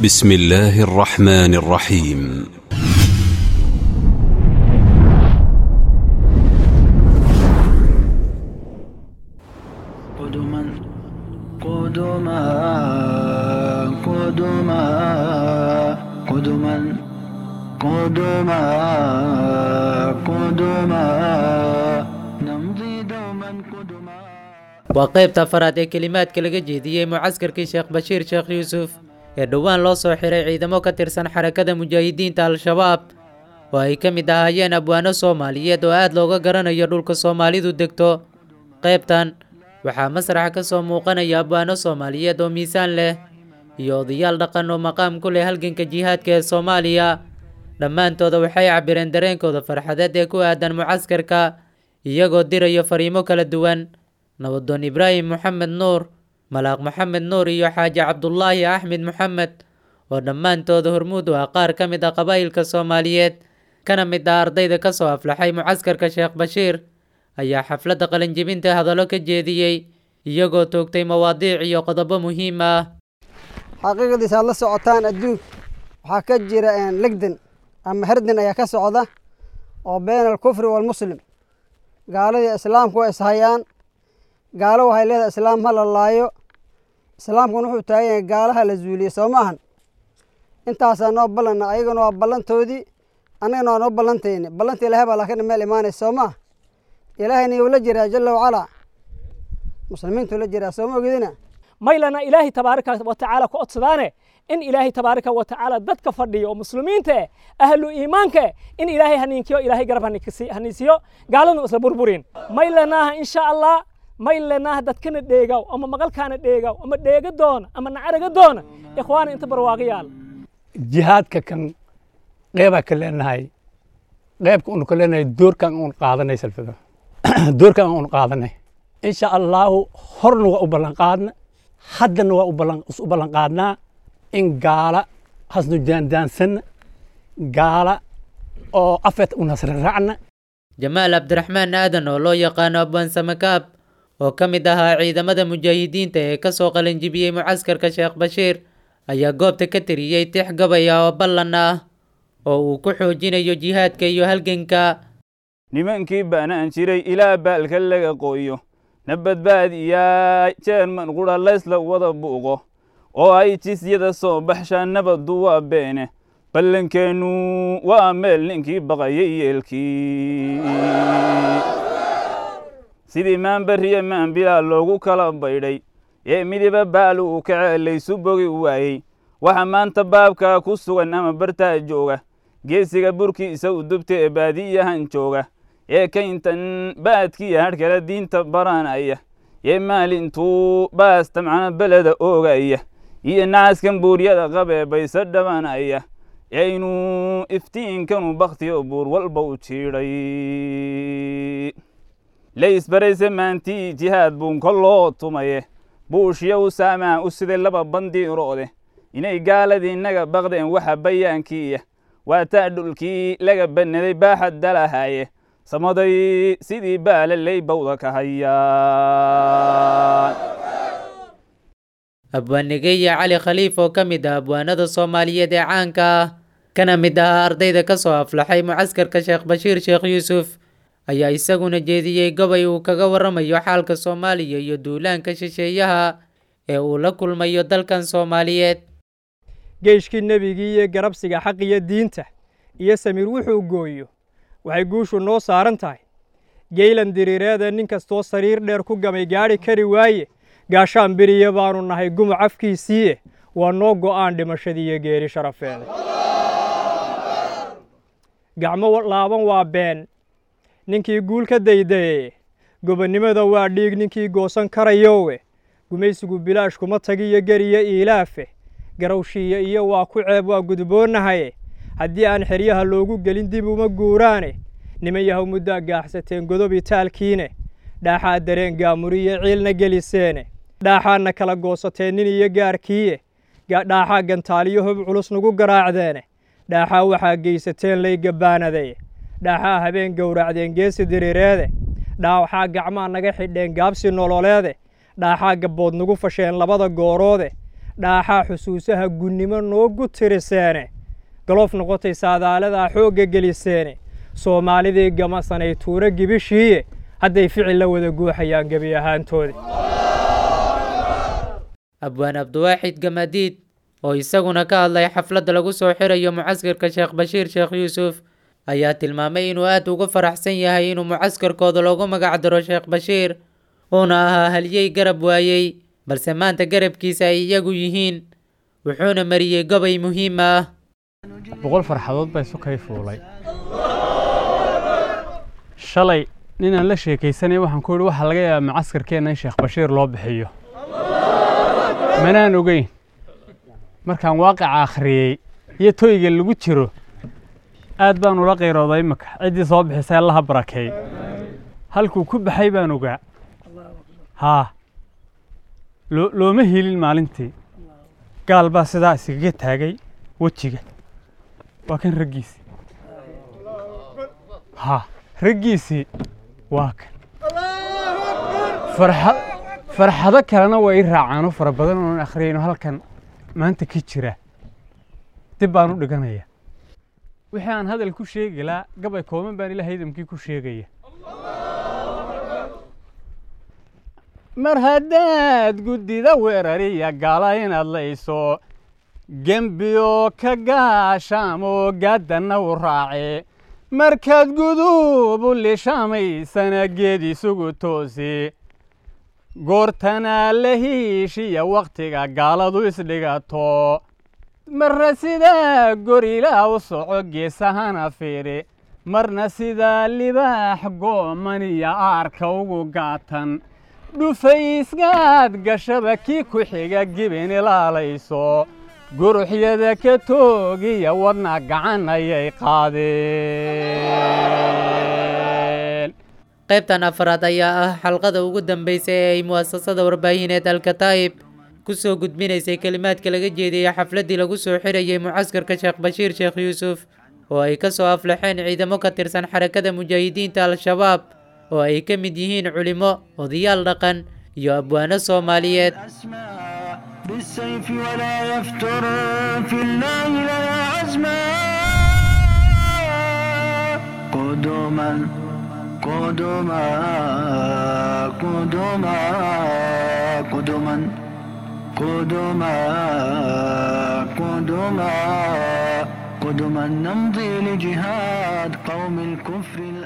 بسم الله الرحمن الرحيم قدما قدما قدما قدما قدما قدما نمضي دوما قدما waa qaybta afaraad ee kelimaadka laga jeediyey mucaskarkii sheekh bashiir sheekh yuusuf ee dhowaan loo soo xiray ciidamo ka tirsan xarakada mujaahidiinta al-shabaab oo ay ka mid ahaayeen abwaano soomaaliyeed oo aad looga garanayo dhulka soomaalidu degto qaybtan waxaa masraxa ka soo muuqanaya abwaano soomaaliyeed oo miisaan leh iyo odayaal dhaqan oo maqaam ku leh halganka jihaadka ee soomaaliya dhammaantooda waxay cabireen dareenkooda farxadeed ee ku aadan mucaskarka iyagoo dirayo fariimo kala duwan nabadoon ibraahim moxamed nuur malaaq moxamed nuur iyo xaaji cabdulaahi axmed moxamed oo dhammaantooda hormuud u ah qaar ka mid ah qabaa'ilka soomaaliyeed kana mid ah ardayda ka soo aflaxay mucaskarka sheekh bashiir ayaa xafladda qalinjibinta hadallo ka jeediyey iyagoo toogtay mawaadiic iyo qodobo muhiim ah xaqiiqadiisa aad la socotaan adduunka waxaa ka jira legdan ama herdan ayaa ka socda oo been alkufri waalmuslim gaaladii islaamku waa ishayaan gaalo waxay leedahay islaam ha la laayo islaamkuna wuxuu taagan yahay gaalaha la zuuliye soo ma ahan intaasaa noo ballanna ayagana waa ballantoodii annagana waa noo ballantayni ballanta ilahay baa laakiin meel imaanaysa soo maah ilaahayna yuu la jiraa jalla wacalaa muslimiintuu la jiraa soo ma ogidina maylana ilaahay tabaaraka wa tacaala ku codsadaane in ilaahay tabaaraka wa tacaala dadka fadhiyo oo muslimiinta eh ahlu iimaanka eh in ilaahay haniinkiyo ilaahay garab haninkisi- haniisiyo gaaladnu isla burburin maylanaaha insha allah maylanaaha dadkana dheegaw ama maqalkaana dheegaw ama dheega doona ama nacaraga doona ikhwaana inta barwaaqayaal jihaadka kan qeybaa ka leenahay qeybka unu ka leenahay doorkan un qaadanay salfada doorkan un qaadanay insha allahu horna waa u ballan qaadna haddana waa u ballan is u ballan qaadnaa in gaala hasnu daandaansanna gaala oo afeet u nasra raacna jamaal cabdiraxmaan aadan oo loo yaqaano abwaan samakaab oo ka mid ahaa ciidamada mujaahidiinta ee ka soo qalinjibiyey mucaskarka sheekh bashiir ayaa goobta ka tiriyey tix gabay ah oo ballan ah oo uu ku xoojinayo jihaadka iyo halganka nimankii baanaan jiray ilaa baalka laga qoyo na badbaadiyaa jeerman qudha laysla wada buuqo oo ay jisyada soo baxshaan nabaddu waa beene ballankeennu waa meel ninkii baqayay yeelkii sidii maanbariya maanbilaa loogu kala baydhay ee midiba baal uu kacee laysu bogi waayey waxa maanta baabkaa ku sugan ama bartaa jooga geesiga burkiisa u dubta ee baadiyahan jooga ee kayntan baadkiya hadhkala diinta baranaya ee maalintuu baasta macna beleda oogaya iyo nacaskan buuryada qabee bayse dhabanaya aynu iftiinkanu bakhtiyo buur walba u jiidhay laysbarayse maantii jihaad buun kolloo tumaye buushya u saamaa u siday laba bandiiroode inay gaaladii naga baqdeen waxa bayaankiiya waa taa dhulkii laga bannaday baaxad dalahaye samaday sidii baala lay bawda ka hayaan abwaanigeya cali khaliif oo ka mid ah abwaanada soomaaliyeed ee caanka ah kana mid ahaa ardayda ka soo aflaxay mucaskarka sheekh bashiir sheekh yuusuf ayaa isaguna jeediyey gobay uu kaga waramayo xaalka soomaaliya iyo duulaanka shisheeyaha ee uu la kulmayo dalkan soomaaliyeed geeshkii nebigii iyo garabsiga xaq iyo diinta iyo samiir wuxuu gooyo waxay guushu noo saaran tahay geylan diriireeda nin kastoo sariir dheer ku gamay gaadhi kari waaye gaashaan beriya baanu nahay gumuc afkiisiiye waa noo go'aan dhimashadii iyo geeri sharafeeda gacmo laaban waa been ninkii guul ka daydaye gobonnimada waa dhiig ninkii goosan karayowe gumaysigu bilaash kuma tagiyo geriyo iilaafe garawshiiya iyo waa ku ceeb waa gudboonnahaye haddii aan xeryaha loogu gelin dib uma guuraane niman yahow muddaa gaaxsateen godobi taalkiine dhaaxaa dareen gaamuriyo ciilna geliseene dhaaxaadna kala goosateen nin iyo gaarkiiye dhaaxaa gantaaliyo hob culus nagu garaacdeene dhaaxaa waxaa geysateen lay gabbaanadaye dhaaxaa habeen gowracdeen geesi diriireede dhaaxaa gacmaa naga xidheen gaabsi nololeede dhaaxaa gabbood nagu fasheen labada gooroode dhaaxaa xusuusaha gunnimo noogu tiriseene galoof noqotay saadaaladaa xoogga geliseene soomaalidii gamasanay tuuro gibishiiye hadday ficil la wada guuxayaan gebi ahaantoodi abwaan abdiwaaxid gamaadiid oo isaguna ka hadlay xafladda lagu soo xirayo mucaskarka sheekh bashiir sheekh yuusuf ayaa tilmaamay inuu aad uga faraxsan yahay inuu mucaskarkooda loogu magac daro sheekh bashiir uuna ahaa halyey garab waayey balse maanta garabkiisa ay iyagu yihiin wuxuuna mariyey gobay muhiim ah boqol farxadood baa isu kay fuulay shalay ninaan la sheekaysanay waxaan ku yidhi waxaa laga yaabaa macaskarkeenna in sheekh bashiir loo bixiyo manaan ogeyn markaan waaqica akhriyey iyo toyga lagu jiro aad baan ula qayrooday imaka ciddii soo bixisay allaha barakeey halkuu ku baxay baan ogaa haa loo looma helin maalintii gaal baa sidaa iskaga taagay wejiga waa kan raggiisii haa raggiisii waa kan farxa farxado kalena waa ii raacaano fara badan oon akhriyayno halkan maanta ka jira dib baan u dhiganaya wixii aan hadal ku sheegi laa gabay kooban baan ilaahay idamkii ku sheegaya mar haddaad guddida weerariya gala inaad layso gembiyo ka gaashaamo gaaddanna u raace markaad gudubu lishaamaysana geed isugu toosi goortana la hiishiya wakhtiga gaaladu isdhigato marna sidaa gorilaa u soco geesahana fiiri marna sidaa libaax goomaniya aarka ugu gaatan dhufaysgaad gashaba kii ku xiga gibin ilaalayso guruxyada ka toogiya wadna gacan ayay qaadeen qaybtan afraad ayaa ah xalqada ugu dambaysa ee ay mu'asasada warbaahineed alkataa'ib ku soo gudbinaysay kelimaadka laga jeediyey xafladdii lagu soo xirayay mucaskarka sheekh bashiir sheekh yuusuf oo ay ka soo aflaxeen ciidamo ka tirsan xarakada mujaahidiinta al-shabaab oo ay ka mid yihiin culimo odayaal dhaqan iyo abwaano soomaaliyeed بالسيف ولا يفتر في الله لنا عزما قدما قدما قدما قدما قدما قدما قدما نمضي لجهاد قوم الكفر